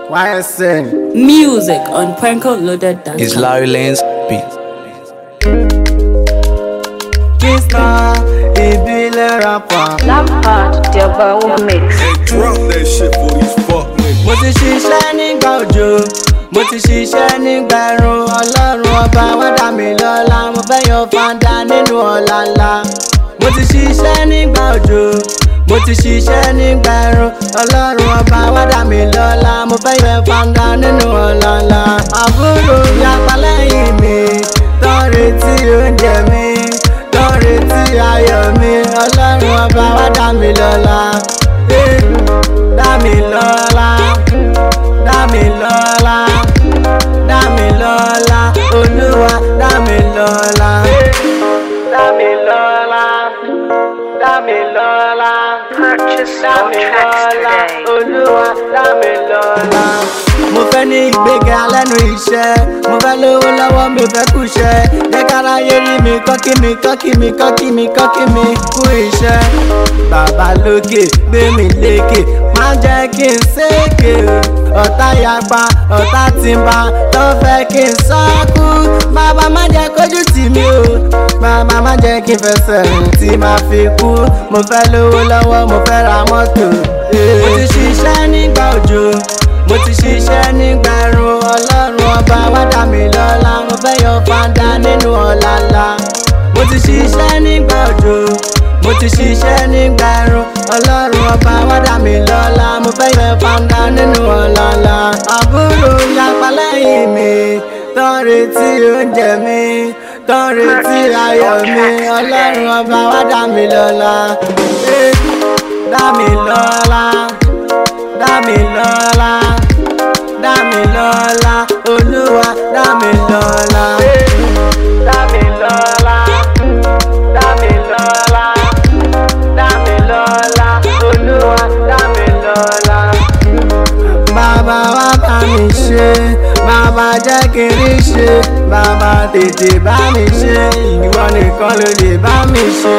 YSN. Music on PrankoLoaded.com. It's Larry Lane's beat. Kista ìbílẹ̀ rapper. Lampard, the Bawo mix. Hey, drop that shit for these fuck niggas. Mo ti ṣiṣẹ́ nígbà òjò. Mo ti ṣiṣẹ́ nígbà ẹ̀rùn. Ọlọ́run ọba wá dá mi lọ́lá. Mo fẹ́ yan fanda nínú ọ̀la ńlá. Mo ti ṣiṣẹ́ nígbà òjò. Mo ti ṣiṣẹ́ nígbà ẹ̀rùn. Ọlọ́run ọba wá dá mi lọ́lá. Mo fẹ́ yan fanda nínú ọ̀la ńlá. Àbúrò yapa lẹ́yìn mi. Tán retí oúnjẹ mi. Tán retí ayọ̀ mi. Ọlọ́run ọba wá dá mi lọ́lá. Eh, Dá mi lọ́lá. Dá mi lọ́lá. Dá mi lọ́lá. Olúwa dá mi lọ́lá. Dá mi lọ́lá. Dá mi lọ́lá. Purchase Dá your mi tracks lọ́lá. today. Olúwa dá mi lọ́lá. Mo fẹ́ ní ìgbéga lẹ́nu iṣẹ́. Mo fẹ́ lówó lọ́wọ́ mi ò fẹ́ kú iṣẹ́. Jẹ́ kára yé rí mi kọ́kí mi kọ́kí mi kọ́kí mi kọ́kí mi kú iṣẹ́. Bàbá lókè gbé mi lékè. Má jẹ́ kí n sékè o. Ọ̀tá yapa, ọ̀tá ti ń ba, tó fẹ́ kí n sọ́kú. Bàbá má jẹ́ kójú tì mí o. Bàbá má jẹ́ kí n fẹsẹ̀ rìn tí màá fi kú. Mo fẹ́ lówó lọ́wọ́, mo fẹ́ ra mọ́tò. Mo ti ṣiṣẹ́ nígbà òjò. Mo ti ṣiṣẹ́ nígbà ẹ̀rùn. Ọlọ́run ọba wá dá mi lọ́lá. Mo fẹ́ yan fanda nínú ọ̀la ńlá. Mo ti ṣiṣẹ́ nígbà òjò. Mo ti ṣiṣẹ́ nígbà ẹ̀rùn. Ọlọ́run ọba wá dá mi lọ́lá. Mo fẹ́ yan fanda nínú ọ̀la ńlá. Àbúrò yapa lẹ́yìn mi. Tán retí oúnjẹ mi. Tán retí ayọ̀ mi. Ọlọ́run ọba wá dá mi lọ́lá. Eh, Dá mi lọ́lá. Dá mi lọ́lá. Dá mi lọ́lá. Olúwa dá mi lọ́lá. Dá mi lọ́lá. Dá mi lọ́lá. Dá mi lọ́lá. Olúwa dá mi lọ́lá. Bàbá wa bá mi ṣe, bàbá jẹ́ kí n rí ṣe, bàbá tètè bá mi ṣe, ìwọ nìkan ló lè bá mi ṣe.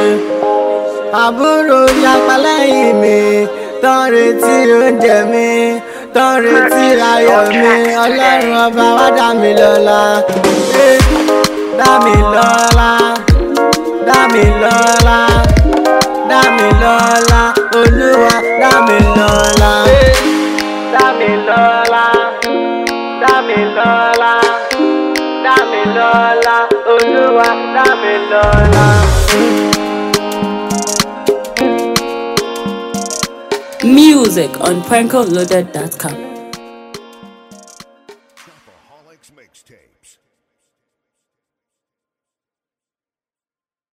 Àbúrò yapa lẹ́yìn mi, tán retí oúnjẹ mi, tán retí ayọ̀ mi, ọlọ́run ọba wá dá mi lọ́lá. Eh, Dá mi lọ́lá, dá mi lọ́lá, dá mi lọ́lá, olúwa dá mi lọ́lá. Dá mi lọ́lá, dá mi lọ́lá, dá mi lọ́lá, olúwa dá mi lọ́lá. Music on PrankoLoaded.com. Holics mixtapes.